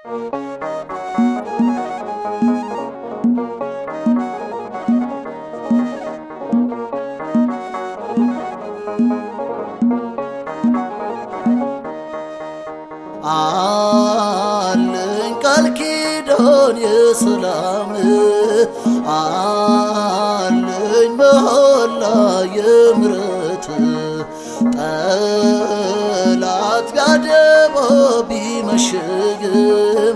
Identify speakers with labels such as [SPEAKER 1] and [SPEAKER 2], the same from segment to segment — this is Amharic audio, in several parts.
[SPEAKER 1] አለኝ ቃል ኪዳን የሰላም አለኝ መሐላ የምሕረት ጠላት ቢያደባ ቢመሽግም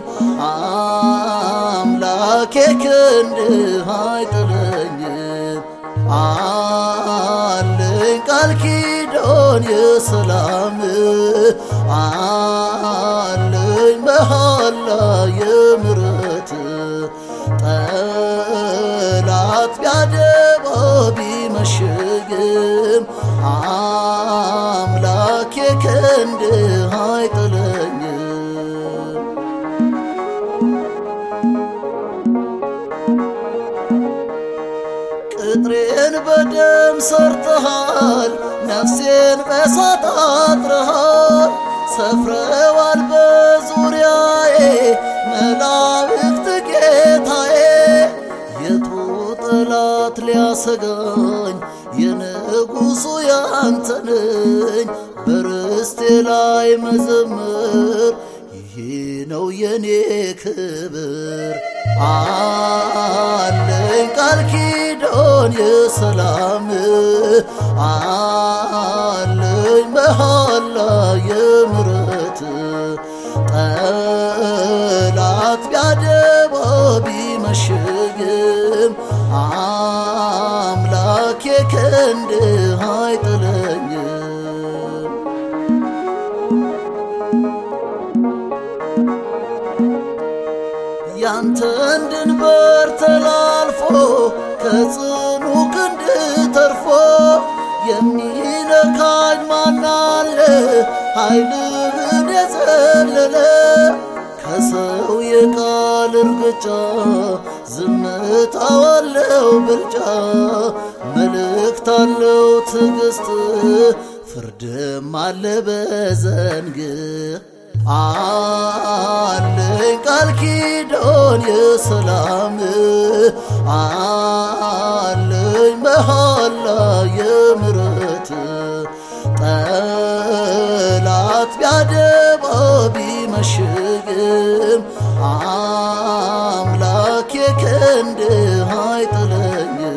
[SPEAKER 1] አምላኬ ክንድህ አይጥለኝም። አለኝ ቃል ኪዳን የሰላም አለኝ መሐላ የምሕረት ጠላት ቢያደባ ቢመሽግም አምላኬ ክንድህ አይጥለኝም። ቅጥሬን በደም ሰርተሃል፣ ነፍሴን በሳት አጥረሃል። ሰፍረዋል በዙሪያዬ መላእክት ጌታዬ። የቱ ጠላት ሊያሰጋኝ የንጉሡ ያንተ ነኝ። በርስቴ ላይ መዘመር ይሄ ነው የኔ ክብር። አለኝ ቃል ኪዳን የሰላም አለኝ መሐላ የምሕረት ጠላት ቢያደባ ቢመሽግም አምላኬ ክንድህ አይጥለኝም። ያንተን ድንበር ተላልፎ ከጽኑ ክንድ ተርፎ የሚነካኝ ማናለ ኃይልህን የዘለለ ከሰው የቃል እርግጫ ዝምታው አለው ብልጫ መልእክት አለው ትዕግስት ፍርድም አለ በዘንግ አለኝ ቃል ኪዳን የሰላም አለኝ መሐላ የምሕረት ጠላት ቢያደባ ቢመሽግም አምላኬ ክንድህ አይጥለኝም።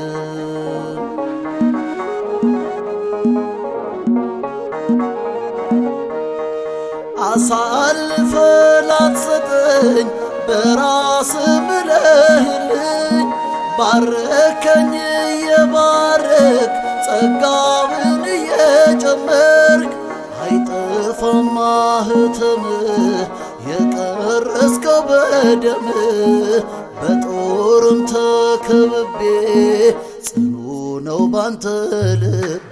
[SPEAKER 1] አሳልፈ ላትሰጠኝ በራስ ምለህልኝ ባረከኝ እየባረክ ጸጋውን እየጨመርክ አይጠፋም ማኅተምህ የቀረስከው በደምህ በጦርም ተከብቤ ጽኑ ነው ባንተ ልቤ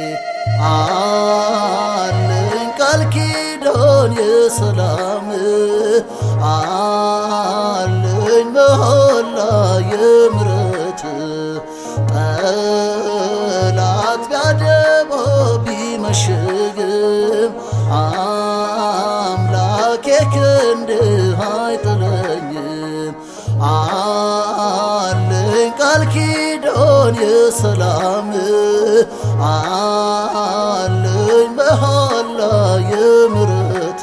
[SPEAKER 1] አለኝ ቃል ኪዳን የሰላም አለኝ መሐላ የምሕረት ጠላት ቢያደባ ቢመሽግም አምላኬ ክንድህ አይጥለኝም። አለኝ ቃል ኪዳን የሰላም አለኝ መሐላ የምሕረት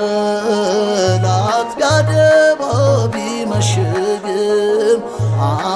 [SPEAKER 1] ጠላት ቢያደባ ቢመሽግም